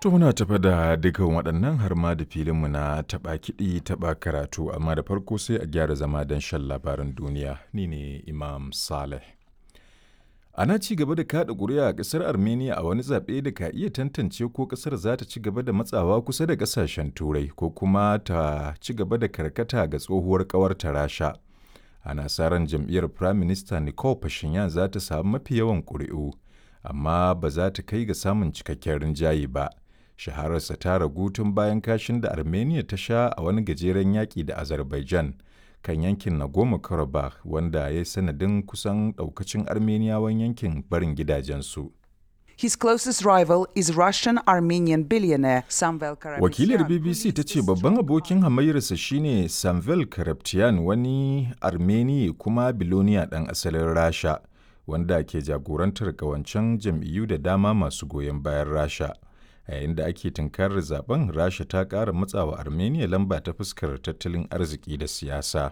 To muna tafa da dukan waɗannan har ma da filinmu na taɓa kiɗi taɓa karatu amma da farko sai a gyara zama don shan labaran duniya ni ne Imam Saleh. Ana ci gaba da kaɗa ƙuri'a a ƙasar Armenia a wani zaɓe da ka iya tantance ko ƙasar za ta ci gaba da matsawa kusa da ƙasashen Turai ko kuma ta ci gaba da karkata ga tsohuwar ƙawarta Rasha. Ana sa ran jam'iyyar Prime Minister Nicole Pashinyan za ta samu mafi yawan ƙuri'u, amma ba za ta kai ga samun cikakken rinjaye ba. Shahararsa ta ragu tun bayan kashin da Armenia ta sha a wani gajeren yaƙi da Azerbaijan. kan yankin Nagorno-Karabakh wanda ya yi sanadin kusan ɗaukacin Armeniyawan yankin barin gidajensu. His closest rival is Russian Armenian billionaire Samvel Karapetyan. Wakilar BBC ta ce babban abokin hamayyarsa shine Samvel Karapetyan wani Armeni kuma biloniya ɗan asalin Rasha wanda ke jagorantar ƙawancen jam'iyyu da dama masu goyon bayan Rasha. a yayin da ake tunkarar zaben rasha ta ƙara matsawa armenia lamba ta fuskar tattalin arziki da siyasa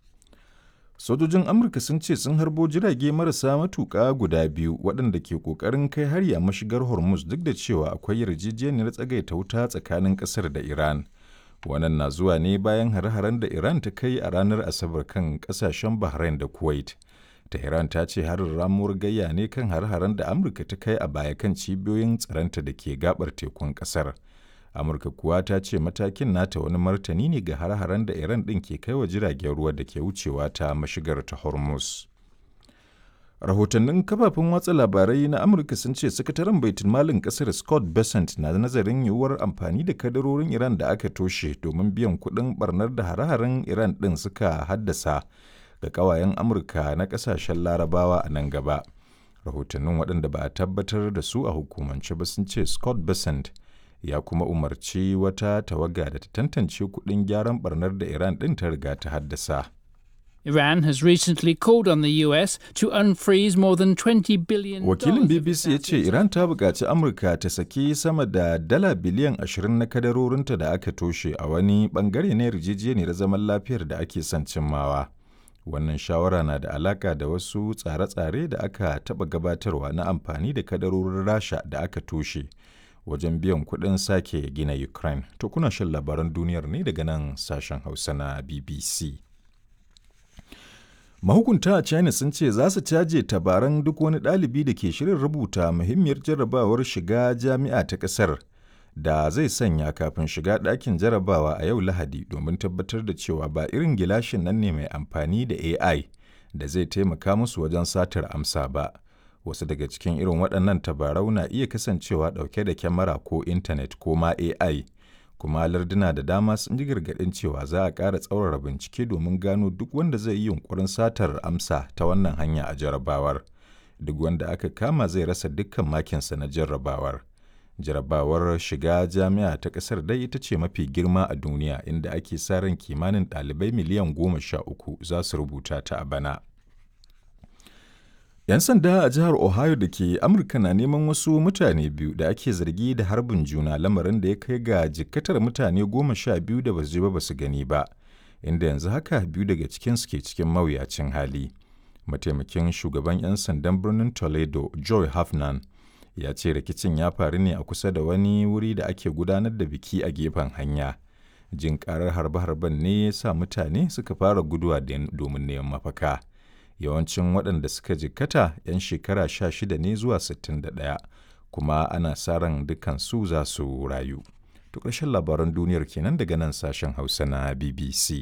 sojojin amurka sun ce sun harbo jirage marasa matuƙa guda biyu waɗanda ke ƙoƙarin kai hari a mashigar hormuz duk da cewa akwai yarjejeniyar tsagaita wuta tsakanin ƙasar da iran wannan na zuwa ne bayan hare-haren da iran ta kai a ranar asabar kan ƙasashen bahrain da kuwait Tehran ta ce harin ramuwar gayya ne kan har-haren da Amurka ta kai a baya kan cibiyoyin tsaronta da ke gabar tekun kasar. Amurka kuwa ta ce matakin nata wani martani ne ga har-haren da Iran ɗin ke kai wa jiragen ruwa da ke wucewa ta mashigar ta Hormuz. Rahotannin kafafen watsa labarai na Amurka sun ce sakataren baitul malin kasar Scott Bessent na nazarin yiwuwar amfani da kadarorin Iran da aka toshe domin biyan kuɗin barnar da hare-haren Iran ɗin suka haddasa ga ƙawayen amurka na ƙasashen larabawa a nan gaba rahotannin waɗanda ba a tabbatar da su a hukumance ba sun ce scott besant ya kuma umarci wata tawaga da ta tantance kuɗin gyaran barnar da iran ɗin ta riga ta haddasa Iran has recently called on the US to unfreeze more than 20 billion Wakilin BBC ya ce Iran ta buƙaci Amurka ta saki sama da dala biliyan 20 na kadarorinta da aka toshe a wani ɓangare na yarjejeniyar zaman lafiyar da ake son cimmawa. wannan shawara na da alaka da wasu tsare-tsare da aka taɓa gabatarwa na amfani da kadarorin rasha da aka toshe wajen biyan kuɗin sake gina ukraine to kuna shan labaran duniyar ne daga nan sashen hausa na bbc mahukunta a china sun ce za su caje tabaran duk wani ɗalibi da ke shirin rubuta muhimmiyar jarrabawar shiga jami'a ta ƙasar da zai sanya kafin shiga ɗakin jarabawa a yau Lahadi domin tabbatar da cewa ba irin gilashin nan ne mai amfani da AI da zai taimaka musu wajen satar amsa ba. Wasu daga cikin irin waɗannan tabarau na iya kasancewa ɗauke da kyamara ko intanet ko ma AI, kuma larduna da dama sun ji gargaɗin cewa za a ƙara tsaurara bincike domin gano duk wanda zai yi yunkurin satar amsa ta wannan hanya a jarabawar. Duk wanda aka kama zai rasa dukkan makinsa na jarrabawar. jarabawar shiga jami'a ta ƙasar dai ita ce mafi girma a duniya inda ake sa ran kimanin ɗalibai miliyan goma sha uku za su rubuta ta a bana. 'Yan sanda a jihar Ohio da ke Amurka na neman wasu mutane biyu da ake zargi da harbin juna lamarin da ya kai ga jikkatar mutane goma sha biyu da basu ji ba basu gani ba, inda yanzu haka biyu daga cikinsu ke cikin mawuyacin hali. Mataimakin shugaban 'yan sandan birnin Toledo, Joy Hafnan, ya ce rikicin ya faru ne a kusa da wani wuri da ake gudanar da biki a gefen hanya jin karar harbe-harben ne ya sa mutane suka fara guduwa domin neman mafaka yawancin waɗanda suka jikkata 'yan shekara sha shida ne zuwa 61 kuma ana sa ran dukansu za su rayu to ƙarshen labaran duniyar kenan daga nan sashen hausa na bbc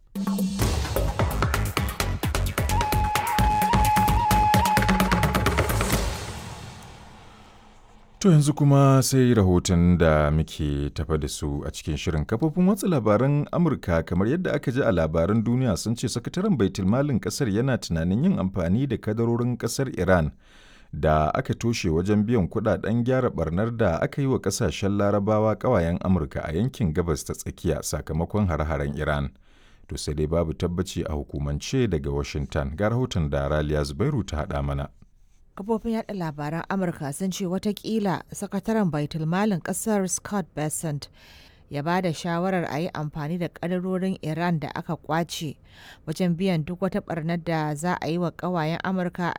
To yanzu kuma sai rahoton da muke tafa da su a cikin shirin kafofin watsa labaran Amurka kamar yadda aka ji a labaran duniya sun ce sakataren baitulmalin kasar yana tunanin yin amfani da kadarorin kasar Iran da aka toshe wajen biyan kudaden gyara barnar da aka yi wa kasashen larabawa kawayen Amurka a yankin gabas ta tsakiya sakamakon hare-haren Iran. To sai dai babu tabbaci a hukumance daga Washington ga rahoton da Raliya Zubairu ta haɗa mana. kafofin yada labaran amurka sun ce watakila sakataren baitulmalin kasar scott bessent ya ba da shawarar a yi amfani da kadarorin iran da aka kwace wajen biyan duk wata barnar da za a yi wa kawayen amurka